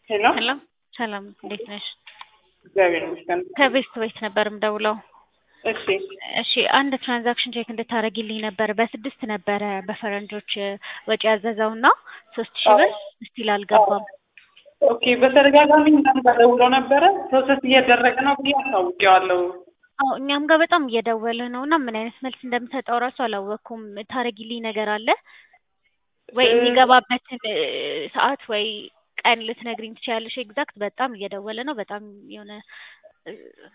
ሄሎ ሄሎ ሰላም እንዴት ነሽ? እግዚአብሔር ይመስገን። ከቤስት ቤት ነበር የምደውለው። እሺ እሺ አንድ ትራንዛክሽን ቼክ እንድታደርጊልኝ ነበር። በስድስት ነበረ በፈረንጆች ወጪ ያዘዘውና ሶስት ሺህ ብር ስቲል አልገባም። ኦኬ በተደጋጋሚ እናንተ ደውሎ ነበረ ፕሮሰስ እያደረገ ነው ብዬ አሳውቄዋለሁ። አዎ እኛም ጋር በጣም እየደወለ ነው እና ምን አይነት መልስ እንደምሰጠው እራሱ አላወቅኩም። ታረጊልኝ ነገር አለ ወይ የሚገባበትን እ፣ ሰዓት ወይ ቀን ልትነግሪኝ ትችያለሽ? ኤግዛክት በጣም እየደወለ ነው። በጣም የሆነ እ፣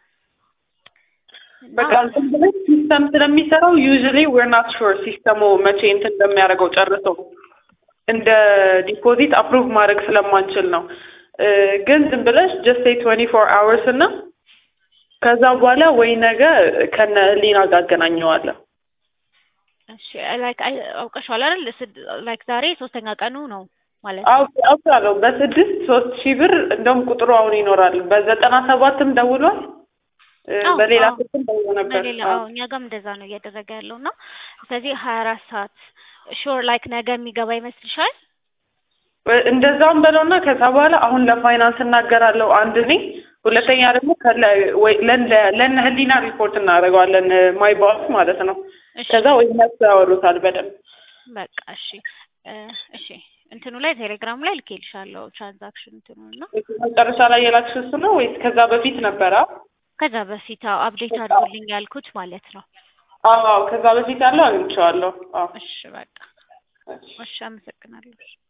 እና በቃ እንትን ብለን ሲስተም ስለሚሰራው ዩዥሊ ዌር ናት ሹር ሲስተሙ መቼ እንትን እንደሚያደርገው ጨርሶ እንደ ዲፖዚት አፕሩቭ ማድረግ ስለማንችል ነው። እ፣ ግን ዝም ብለሽ ጀስት ትዌንቲ ፎር አወርስ እና ከዛ በኋላ ወይ ነገ ከነ ህሊና ጋር አገናኘዋለሁ። እሺ ላይክ አውቀሻል አይደል? ላይክ ዛሬ ሶስተኛ ቀኑ ነው ማለት ነው። አውቅ አውቃለሁ በስድስት ሶስት ሺህ ብር እንደውም ቁጥሩ አሁን ይኖራል። በዘጠና ሰባትም ደውሏል እ፣ አዎ፣ በሌላ አዎ። ስልክም ደውሎ ነበር። በሌላ አዎ። አዎ እኛ ጋርም እንደዛ ነው እያደረገ ያለው እና ስለዚህ ሀያ አራት ሰዓት ሾር ላይክ ነገ የሚገባ ይመስልሻል? እንደዛውም በለውና ከዛ በኋላ አሁን ለፋይናንስ እናገራለሁ አንድ እኔ፣ ሁለተኛ ደግሞ ከለ ወይ ለነ- ለነ ህሊና ሪፖርት እናደርገዋለን ማይ ባስ ማለት ነው። እሺ ከዛ ወይ እነሱ ያወሩታል በደንብ። በቃ እሺ እ፣ እሺ እንትኑ ላይ ቴሌግራም ላይ ልኬልሻለሁ ትራንዛክሽን እንትኑ እና መጨረሻ ላይ የላክሽው እሱ ነው ወይስ ከዛ በፊት ነበረ? ከዛ በፊት አፕዴት አድርጉልኝ ያልኩት ማለት ነው። አዎ ከዛ በፊት ያለው አግኝቼዋለሁ። አዎ እሺ በቃ እሺ አመሰግናለሁ።